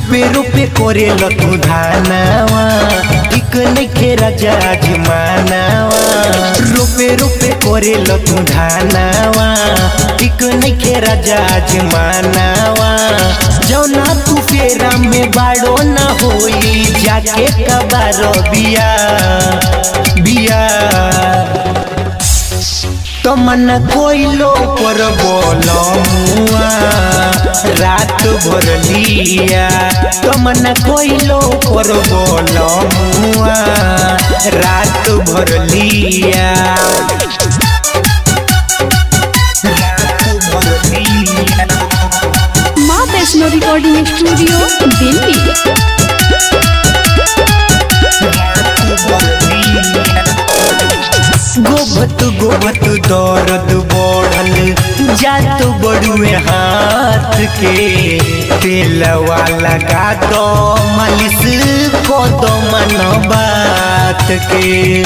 रूपे रूपे करे तू धानावा ठीक नइखे राजा जमानावा रूपे रूपे करे तू धानावा ठीक नइखे राजा जमानावा जौना तू फेरा में बाड़ो न होई जाके कबारो बिया बिया तमन कोइलो पर बोलो मुआ रात भर लिया तमन कोइलो पर बोलो मुआ रात भर लिया रात भर लिया माँ वैष्णो रिकॉर्डिंग स्टूडियो दिल्ली गोभत गोभत दर्द बढ़ल जात बड़ुए हाथ के तेलवा लगा दो मालिश को दो मन बात के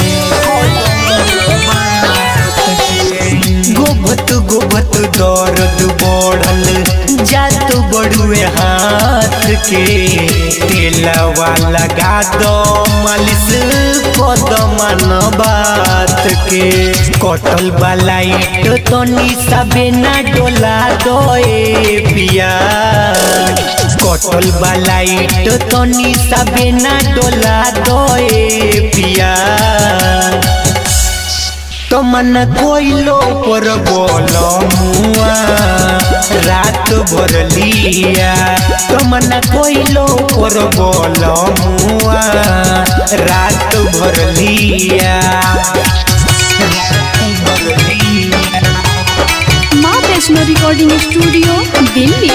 गोभत गोभत दर्द बढ़ल जात बड़ुए हाथ के तेलवा लगा दो मालिश को दो मन बात के कटल बलाइट तनी सबे ना डोला दो ए पिया कटल बलाइट तनी सबे ना डोला दो ए पिया तमन कोइलो पर बोलो मुआ रात भर लिया तमन कोइलो पर बोलो मुआ रात भर लिया रात भर लिया माँ वैष्णो रिकॉर्डिंग स्टूडियो दिल्ली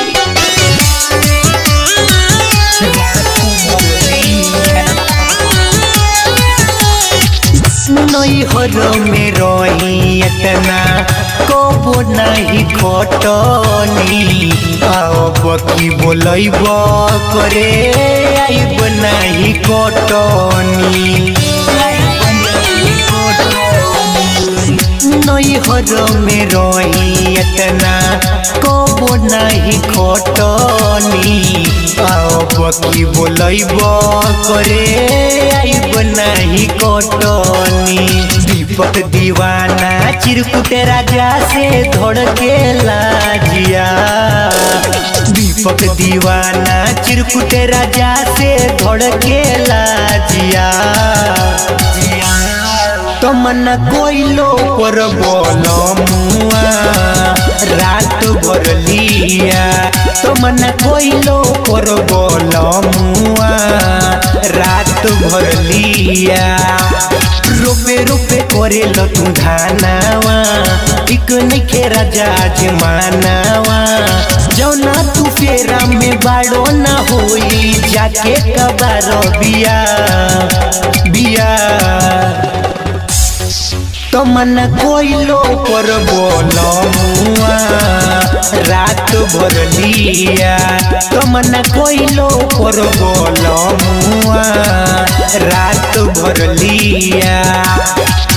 नई हर में रही इतना कबो नहीं खटनी अब की बोलब करे आइब नहीं कटनी नई हर में रही इतना कबो नहीं खटनी अब की बोलब करे आइब नहीं कटनी दीपक दीवाना चिरकुट राजा से धड़के लाजिया दीपक दीवाना चिरकुट राजा से धड़के लाजिया तमन कोइलो पर बोलो मुआ रात भर लिया तमन कोइलो पर बोलो मुआ रात भर लिया रोपे रोपे करे तू धानावा एक नइखे राजा जमानावा जौना तू फेरा में बाड़ो न होई जाके कबारो बिया बिया तमन कोइलो पर बोलो मुआ रात भर लिया तमन कोइलो पर बोलो मुआ रात भर लिया